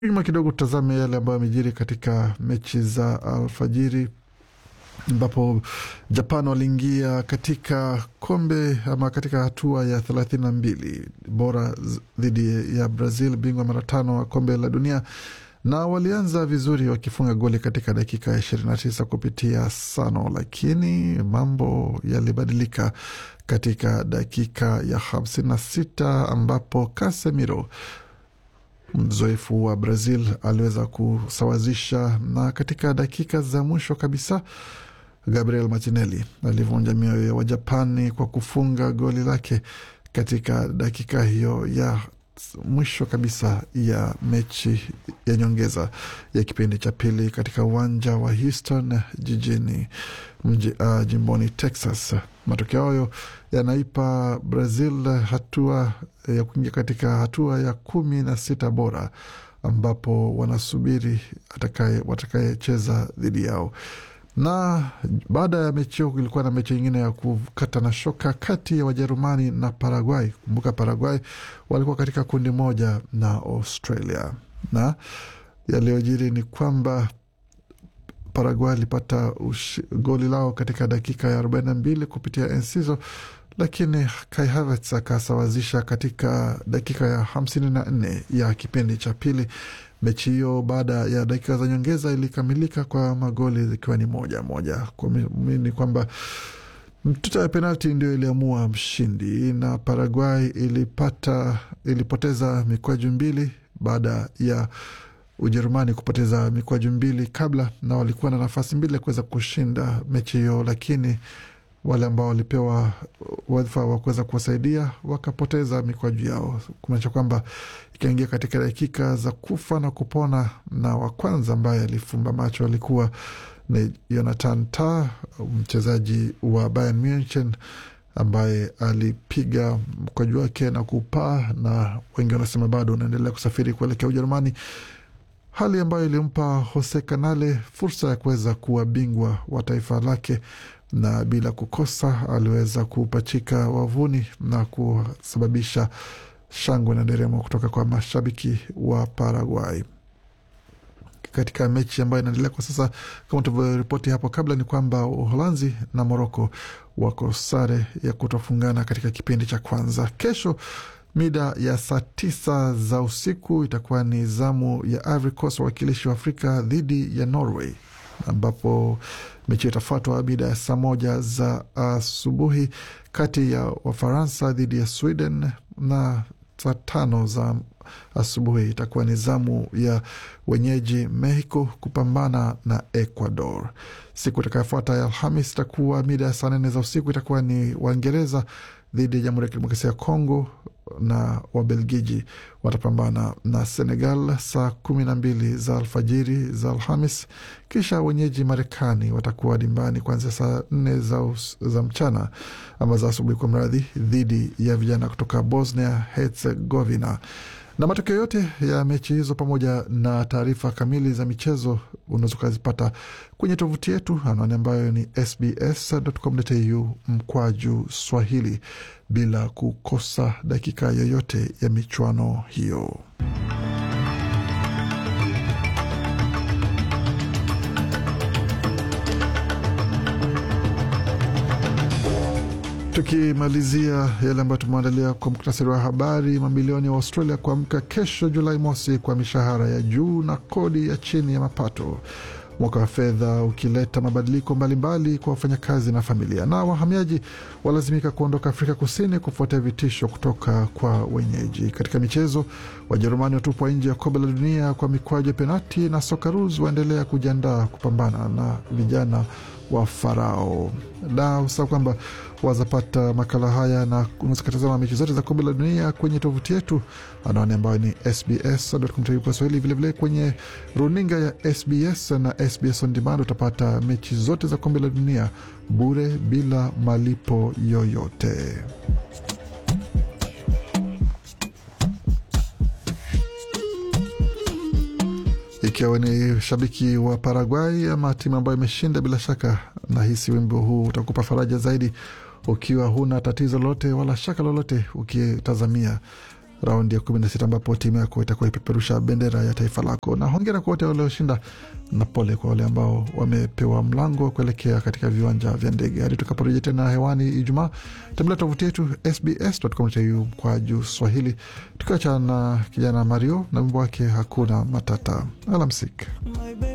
nyuma kidogo tutazame yale ambayo yamejiri katika mechi za alfajiri ambapo Japan waliingia katika kombe ama katika hatua ya thelathini na mbili bora dhidi ya Brazil, bingwa mara tano wa kombe la dunia, na walianza vizuri wakifunga goli katika dakika ya ishirini na tisa kupitia Sano, lakini mambo yalibadilika katika dakika ya hamsini na sita ambapo Casemiro mzoefu wa Brazil aliweza kusawazisha, na katika dakika za mwisho kabisa Gabriel Martinelli alivunja mioyo ya Wajapani kwa kufunga goli lake katika dakika hiyo ya mwisho kabisa ya mechi ya nyongeza ya kipindi cha pili katika uwanja wa Houston jijini mji, uh, jimboni Texas. Matokeo hayo yanaipa Brazil hatua ya kuingia katika hatua ya kumi na sita bora ambapo wanasubiri watakayecheza dhidi yao na baada ya mechi hiyo kulikuwa na mechi nyingine ya kukata na shoka kati ya Wajerumani na Paraguay. Kumbuka Paraguay walikuwa katika kundi moja na Australia, na yaliyojiri ni kwamba Paraguay alipata goli lao katika dakika ya arobaini na mbili kupitia Enciso, lakini Kai Havertz akasawazisha katika dakika ya hamsini na nne ya kipindi cha pili. Mechi hiyo baada ya dakika za nyongeza ilikamilika kwa magoli zikiwa ni moja moja. Kwa ni kwamba mtuta ya penalti ndio iliamua mshindi, na Paraguay ilipata ilipoteza mikwaju mbili baada ya Ujerumani kupoteza mikwaju mbili kabla, na walikuwa na nafasi mbili ya kuweza kushinda mechi hiyo, lakini wale ambao walipewa wadhifa wa kuweza kuwasaidia wakapoteza mikwaju yao, kumaanisha kwamba ikaingia katika dakika za kufa na kupona, na wa kwanza ambaye alifumba macho alikuwa ni Jonathan Tah, mchezaji wa Bayern Munich ambaye alipiga mkwaju wake na kupaa, na wengi wanasema bado unaendelea kusafiri kuelekea Ujerumani, hali ambayo ilimpa Jose Canale fursa ya kuweza kuwa bingwa wa taifa lake na bila kukosa aliweza kupachika wavuni na kusababisha shangwe na nderemo kutoka kwa mashabiki wa Paraguay katika mechi ambayo inaendelea kwa sasa. Kama tulivyoripoti hapo kabla, ni kwamba Uholanzi na Moroko wako sare ya kutofungana katika kipindi cha kwanza. Kesho mida ya saa tisa za usiku itakuwa ni zamu ya Ivory Coast, wawakilishi wa Afrika dhidi ya Norway ambapo mechi itafuatwa mida ya saa moja za asubuhi kati ya Wafaransa dhidi ya Sweden, na saa tano za asubuhi itakuwa ni zamu ya wenyeji Mexico kupambana na Ecuador. Siku itakayofuata ya Alhamis itakuwa mida ya saa nane za usiku itakuwa ni Waingereza dhidi ya Jamhuri ya Kidemokrasia ya Kongo na Wabelgiji watapambana na Senegal saa kumi na mbili za alfajiri za Alhamis. Kisha wenyeji Marekani watakuwa dimbani kuanzia saa nne za, za mchana ama za asubuhi kwa mradhi dhidi ya vijana kutoka Bosnia Herzegovina. Na matokeo yote ya mechi hizo pamoja na taarifa kamili za michezo unaweza ukazipata kwenye tovuti yetu, anwani ambayo ni sbs.com.au mkwaju Swahili, bila kukosa dakika yoyote ya michuano hiyo. Tukimalizia yale ambayo tumeandalia kwa muktasari wa habari, mamilioni ya Australia kuamka kesho Julai mosi kwa mishahara ya juu na kodi ya chini ya mapato, mwaka wa fedha ukileta mabadiliko mbalimbali kwa wafanyakazi na familia. Na wahamiaji walazimika kuondoka Afrika Kusini kufuatia vitisho kutoka kwa wenyeji. Katika michezo, Wajerumani watupwa nje ya kombe la dunia kwa mikwaju ya penati, na Socceroos waendelea kujiandaa kupambana na vijana wa Farao. Na usahau kwamba wazapata makala haya na unaweza kutazama mechi zote za kombe la dunia kwenye tovuti yetu, anwani ambayo ni sbs.com.au Swahili. Vilevile kwenye runinga ya SBS na SBS on demand utapata mechi zote za kombe la dunia bure bila malipo yoyote. Ikiwa ni shabiki wa Paraguay ama timu ambayo imeshinda, bila shaka nahisi wimbo huu utakupa faraja zaidi ukiwa huna tatizo lolote wala shaka lolote ukitazamia raundi ya kumi na sita ambapo timu yako itakuwa ipeperusha bendera ya taifa lako. Na hongera kwa wote walioshinda na pole kwa wale ambao wamepewa mlango wa kuelekea katika viwanja vya ndege. Hadi tutakaporejea tena hewani Ijumaa, tembelea tovuti yetu sbs.com.au kwa juu Swahili, tukiacha na kijana Mario na wimbo wake hakuna matata. Alamsik.